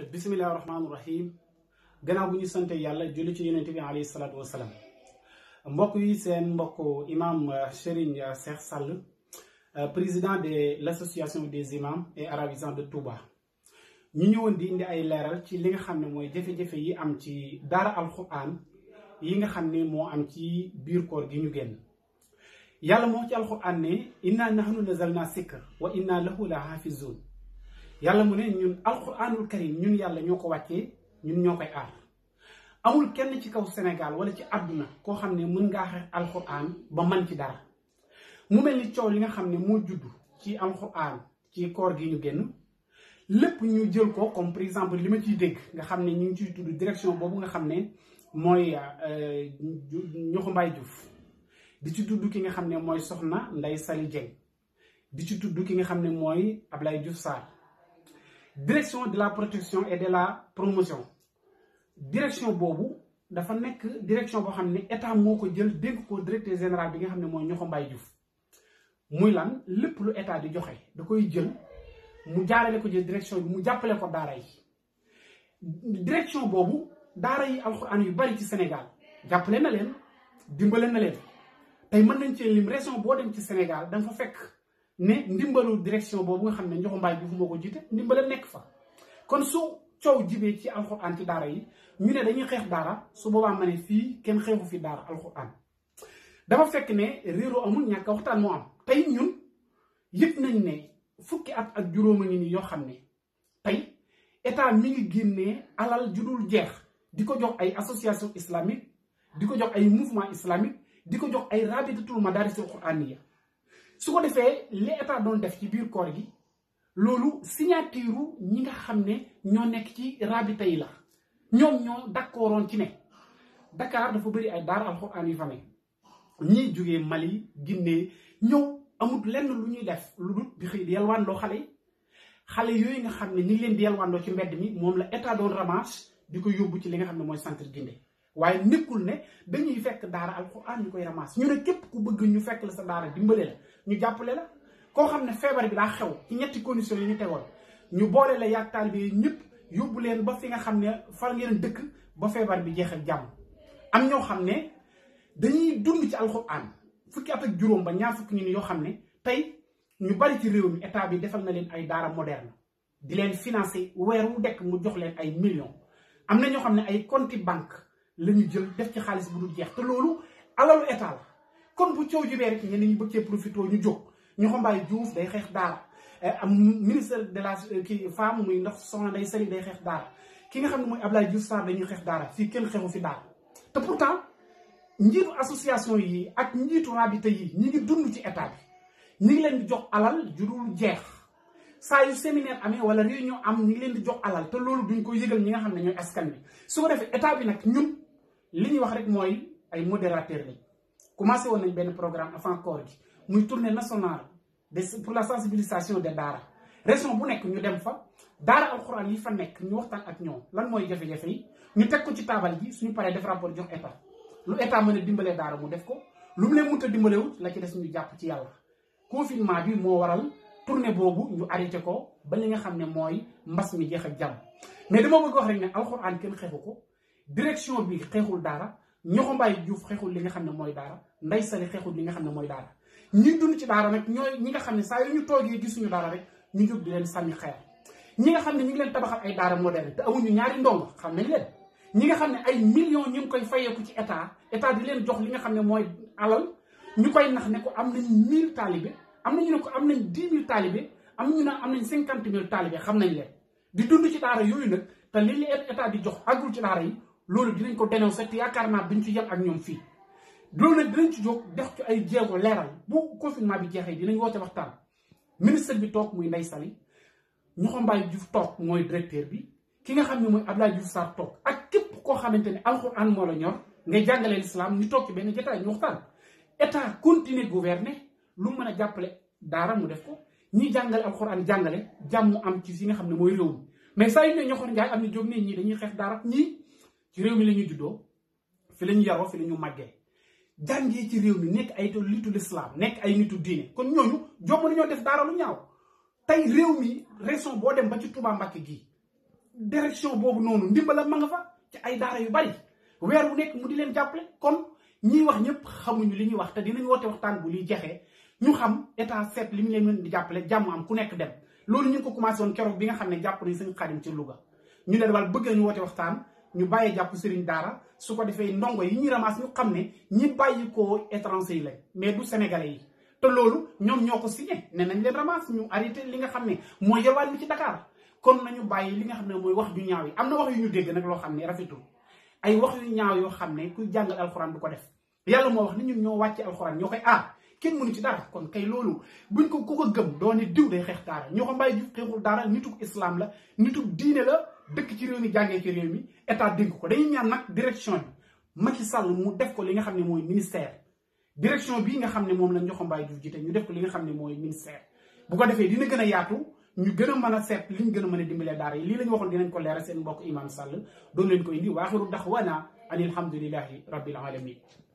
bisimilah rahmaani rahim gannaaw bu ñu sante yàlla julli ci yonent bi alayhi salaatu wasalaam mbokk yi seen mbokk imam Serigne Cheikh Sall président de l' association des imams et arabisants de Touba ñu ñëwoon di indi ay leeral ci li nga xam ne mooy jafe-jafe yi am ci daara alquran yi nga xam ne moo am ci biir koor gi ñu génn yàlla moo ci alquran ne inna nahnu nazalna sikr wa inna lahu la hafizun yàlla mu ne ñun alquranul karim ñun yàlla ñoo ko wàccee ñun ñoo koy aar amul kenn ci kaw Sénégal wala ci àdduna koo xam ne mën ngaa xeex alquran ba man ci dara mu mel ni coow li nga xam ne moo judd ci alquran ci koor gi ñu génn lépp ñu jël ko comme par exemple li ma ciy dégg nga xam ne ñu ngi ciy tudd direction boobu nga xam ne mooy ñoxu Mbaye Diouf di ci tudd ki nga xam ne mooy soxna Ndeye Sali Dieng di ci tudd ki nga xam ne mooy Ablaye Diouf Sarr direction de la protection et de la promotion direction boobu dafa nekk direction boo xam ne état moo ko jël dénk ko directeur général bi nga xam ne mooy ñoxo Mbaye Diouf muy lan lépp lu état di joxe da koy jël mu jaarale ko jël direction bi mu jàppale ko daara yi direction boobu daara yi alxuraan yu bari ci Sénégal jàppale na leen dimbale na leen tey mën nañ cee lim région boo dem ci Sénégal da nga fa fekk ne ndimbalu direction boobu nga xam ne Ndiokho Mbaye Diouf moo ko jiite ndimbale nekk fa kon su coow jibee ci alxuraan ci daara yi ñu ne dañuy xeex daara su boobaa ma ne fii kenn xeexu fi daara alxuraan dafa fekk ne réeroo amul ñàkk waxtaan moo am tey ñun yëg nañ ne fukki at ak juróoma ngi nii yoo xam ne tey état mi ngi génnee alal ju dul jeex di ko jox ay association islamique di ko jox ay mouvement islamique di ko jox ay rabitatul madarisul quraniya su ko defee li état doon def ci biir koor gi loolu signature ñi nga xam ne ñoo nekk ci rabita yi la ñoom ñoo d'accordoon ci ne Dakar dafa bëri ay daara alxuraan yu fa ne ñiy jógee Mali Guinée ñëw amut lenn lu ñuy def lu dul di xëy di yalwaandoo xale yi xale yooyu nga xam ne ñi ngi leen di yalwaandoo ci mbedd mi moom la état doon ramasse di ko yóbbu ci li nga xam ne mooy centre Guinée waaye nekkul ne dañuy fekk daara alxuraan ñu koy ramasse ñu ne képp ku bëgg ñu fekk la sa daara dimbale la ñu jàppale la koo xam ne feebar bi daa xew ci ñetti conditions yi ñu tegoon ñu boole la yaag taalibe yi ñëpp yóbbu leen ba fi nga xam ne far ngeen dëkk ba feebar bi jeexal jàmm am ñoo xam ne dañuy dund ci alxuraan fukki at ak juróom ba ñaar fukki ñun yoo xam ne tey ñu bari ci réew mi état bi defal na leen ay daara moderne di leen financer weer wu dekk mu jox leen ay millions am na ñoo xam ne ay compte banque la ñu jël def ci xaalis bu dul jeex te loolu alalu état la kon bu coow jibee rek ñenn ñi bëgg cee profité ñu jóg Ndiokho Mbaye Diouf day xeex daara am ministre de la kii femme muy ndax soxna Ndeye Sali day xeex daara ki nga xam ne mooy Ablaye Diouf Sarr dañuy xeex daara fii kenn xeexu fi daara te pourtant njiitu association yi ak njiitu rabita yi ñi ngi dund ci état bi ñi ngi leen di jox alal ju dul jeex saa yu séminaire amee wala réunion am ñi ngi leen di jox alal te loolu duñ ko yëgal ñi nga xam ne ñooy askan bi su ko defee état bi nag ñun li ñuy wax rek mooy ay modérateur lañ commencé woon nañ benn programme avant koor gi muy tournée nationale de pour la sensibilisation des daara région bu nekk ñu dem fa daara alxuraan yi fa nekk ñu waxtaan ak ñoom lan mooy jafe-jafe yi ñu teg ko ci taabal ji suñu paree def rapport jox état lu état mën a dimbalee daara mu def ko lu mu leen mënta dimbalewut la ci des ñu jàpp ci yàlla confinement bi moo waral tournée boobu ñu arrêté ko ba li nga xam ne mooy mbas mi jeex ak jàmm mais dama bëgg wax rek ne alxuraan kenn xeexu ko direction bi xeexul daara Ndiokho Mbaye Diouf xeexul li nga xam ne mooy daara Ndeye Sali xeexul li nga xam ne mooy daara ñi dund ci daara nag ñooy ñi nga xam ne saa yu ñu toogee gisuñu daara rek ñu jóg di leen sànni xeer ñi nga xam ne ñu ngi leen tabaxal ay daara moderne te amuñu ñaari ndongo xam nañ leen ñi nga xam ne ay millions ñu ngi koy fayeeku ci état état di leen jox li nga xam ne mooy alal ñu koy nax ne ko am nañ mille taalibe am na ñu ne ko am nañ dix mille taalibe am na ñu ne am nañ cinquante mille taalibe xam nañ leen di dund ci daara yooyu nag te li li état di jox agul ci daara yi loolu dinañ ko dénoncer te yaakaar naa duñ ci yem ak ñoom fii loolu nag dinañ ci jóg def ci ay jéego leeral bu confinement bi jeexee dinañ woote waxtaan ministre bi toog muy Ndeye Sali Ndiokho Mbaye Diouf toog mooy directeur bi ki nga xam ne mooy Abdoulaye Diouf Sarr toog ak képp koo xamante ne alxuraan moo la ñor ngay jàngale l'islam ñu toog ci benn jotaay ñu waxtaan état continuer gouverner lu mën a jàppale daara mu def ko ñi jàngale alxuraan jàngale jàmm am ci si nga xam ne mooy réew mi mais saa yu ne ñoxor njaay am na jóg ne ñii dañuy xeex daara ñii ci réew mi la ñuy juddoo fi la ñu yaroo fi la ñu màggee jàngee ci réew mi nekk ay nitu l'islam nekk ay nitu diine kon ñooñu jomb nañoo def daara lu ñaaw tey réew mi région boo dem ba ci Touba Mbacké gii direction boobu noonu ndimbala ma nga fa ci ay daara yu bari weer bu nekk mu di leen jàppale kon ñiy wax ñëpp xamuñu li ñuy wax te dinañ woote waxtaan bu liy jeexee ñu xam état seet li mu leen mën di jàppale jàmm am ku nekk dem loolu ñu ngi ko commencé woon keroog bi nga xam ne jàpp nañ sëñ Xaadim ci Louga ñu ne wal bëgg nañu woote waxtaan ñu bàyyee jàpp sëriñ daara su ko defee ndongo yi ñuy ramasse ñu xam ne ñi bàyyi ko étranger yi lañ mais du sénégalais yi te loolu ñoom ñoo ko signé ne nañ leen ramasse ñu arrêté li nga xam ne mooy yelwaan mi ci Dakar kon nañu bàyyi li nga xam ne mooy wax ju ñaaw yi am na wax yu ñu dégg nag loo xam ne rafetul ay wax yu ñaaw yoo xam ne kuy jàngal alxuraan du ko def yàlla moo wax ni ñun ñoo wàcce alxuraan ñoo koy aar kenn mënu ci dara kon kay loolu buñ ko ku ko gëm doo ne diw day xeex daara ñoo ko mbàyyi ju xeexul daara nituk islam la nituk diine la dëkk ci réew mi jàngee ci réew mi état dénk ko dañuy ñaan nag direction bi Macky Sall mu def ko li nga xam ne mooy ministère direction bii nga xam ne moom la Ndiokho Mbaye Diouf jiite ñu def ko li nga xam ne mooy ministère bu ko defee dina gën a yaatu ñu gën a mën a seet li ñu gën a mën a dimbalee daara yi lii la ñu waxoon dinañ ko leeral seen mbokk imam Sall doon leen ko indi waaxiru daxwaana an alhamdulillahi rabbil alamin